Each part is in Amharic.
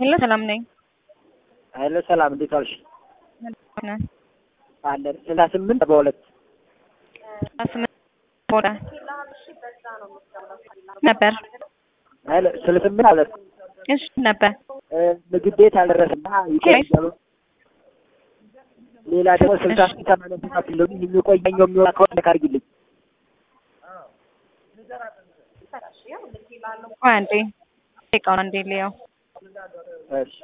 ሄሎ ሰላም ነኝ። ሄሎ ሰላም፣ እንዴት ዋልሽ? ነህ? አለን ስልሳ ስምንት በሁለት ስምንት ቦዳ ነበር። ሄሎ ስልሳ ስምንት ሁለት እሺ ነበር። ምግብ ቤት አልደረሰና ይቆያሉ። ሌላ ደግሞ ስልሳ ስምንት ሰማንያ ሰባት ኪሎ የሚቆየኛው የሚሆን ከሆነ ካርጊልኝ ቆይ አንዴ ደቂቃውን አንዴ ልየው። እሺ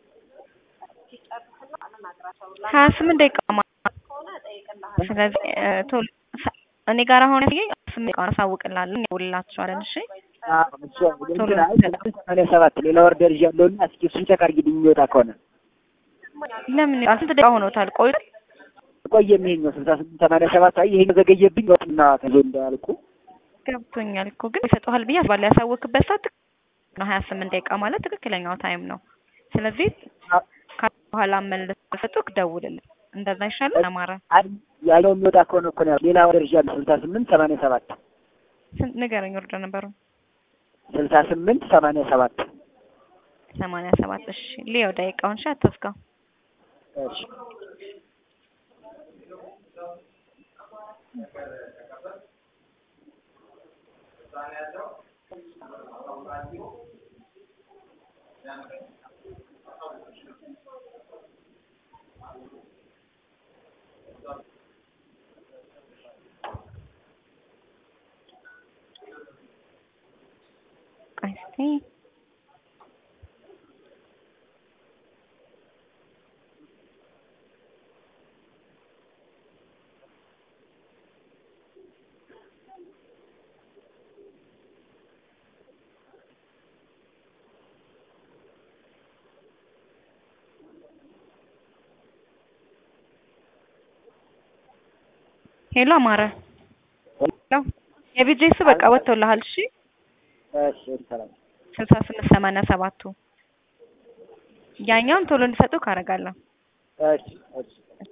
ሀያ ስምንት ደቂቃ ማለት ነው። ስለዚህ እ ቶሎ ሰ- እኔ ጋር አሁን ያሳየኝ ስምንት ደቂቃ ነው። አሳውቅልሃለሁ እንደውልላችኋለን። እሺ አዎ፣ እሱ እንትን አይ ስልሳ ስምንት ሰማንያ ሰባት ሌላ ወርደር ይዣለሁና እስኪ እሱን ቼክ አድርጊልኝ የሚወጣ ከሆነ ለምን ይላል? ስንት ደቂቃ ሆኖታል? ቆይ ቆየም ይሄኛው ስልሳ ስምንት ሰማንያ ሰባት አይ ይሄኛው ዘገየብኝ ወጥና ተዞ እንዳልኩ ገብቶኛል እኮ ግን ይሰጠዋል ብዬ አስባለሁ። ያሳወቅበት ሰዓት ትክክል ነው። ሀያ ስምንት ደቂቃ ማለት ትክክለኛው ታይም ነው። ስለዚህ ከ- በኋላ መልስ ሰጡክ ደውልልን። እንደዛ ይሻላል። አማረ አይ ያኛው የሚወጣ ከሆነ እኮ ነው ሌላ ወርደር ይዣለሁ ስልሳ ስምንት ሰማንያ ሰባት ስንት ንገረኝ። ወርደ ነበሩ ስልሳ ስምንት ሰማንያ ሰባት ሰማንያ ሰባት እሺ ሊየው ደቂቃውን ሺ አታስጋው። እሺ ቆይ እስኪ ሄሎ አማረ ሄሎ የቢጄስ በቃ ወጥቶልሃል። እሺ እሺ ሰላም ስልሳ ስምንት ሰማንያ ሰባቱ ያኛውን ቶሎ እንዲሰጡ ካደርጋለሁ። እሺ እሺ